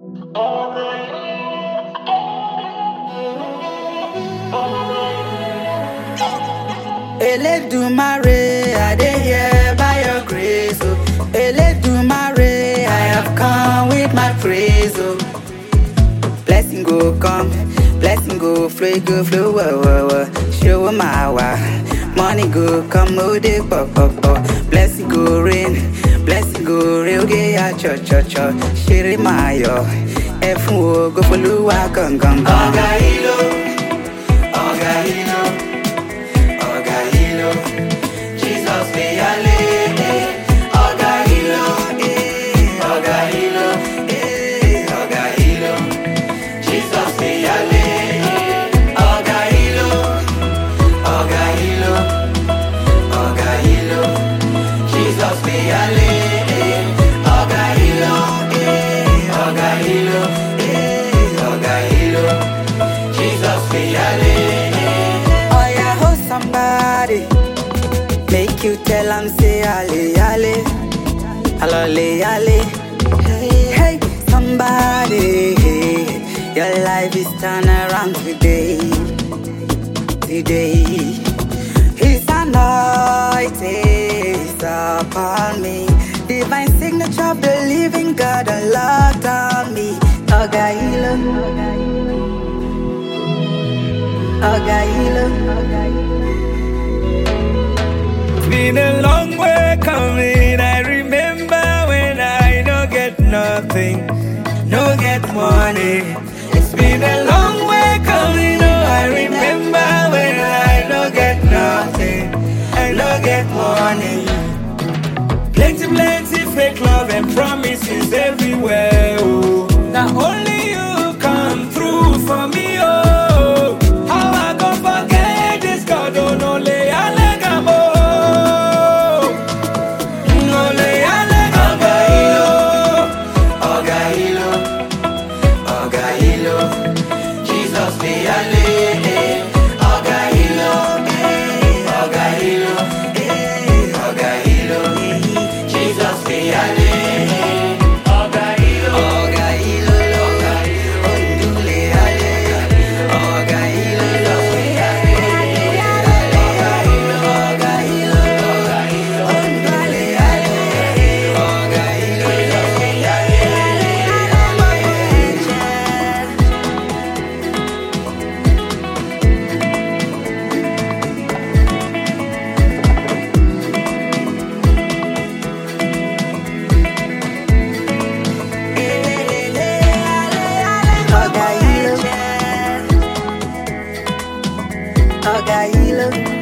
Eledumare, I dey here by your grace, oh. Eledumare, I have come with my praise, oh. Blessing go come, blessing go flow, go flow, wah, wah, wah. Show my wa. Money go come, oh, they pop, pop, pop. Blessing go rain, blessing go rain, okay, ya, cho, cho, cho. Shiri mayo, efun wo, go follow, wa, gong, gong, gong. Oga hilo, oga hilo, oga hilo. Jesus be ale, eh. Oga hilo, eh. Oga hilo, eh. Oga hilo. Jesus be ale, eh. Oga hilo, oga hilo, oga hilo. Jesus be ale, eh. Oga hilo, eh. Oga hilo, eh. Oga hilo. Jesus be ale, eh. Oh yeah, hold somebody. Make you tell am say ale ale, alole ale. Hey, hey, somebody, your life is turn around today, today. His anointing is upon me. Divine signature of the living God unlocked on me. Oga hilo, Oga hilo, Oga hilo. It's been a long way coming. I remember when I no get nothing, no get money. It's been a long way coming. Oh, I remember when I no get nothing, I no get money. Plenty, plenty fake love and promises everywhere. Oh, now only you come through for me. Oh, how I go forget this God? Oh, no, lay alegamo. No, lay alegamo. Oga hilo, Oga hilo, Jesus be ale. eh. Oga hilo, eh. Oga hilo, eh. Oga hilo, Jesus be ale. Oga hilo, Oga hilo, Oga hilo, Ondule ale. Oga hilo, Jesus be ale. Oga hilo, Oga hilo, Oga hilo, Ondule ale. Oga hilo, Jesus be ale. Oga hilo, Oga hilo.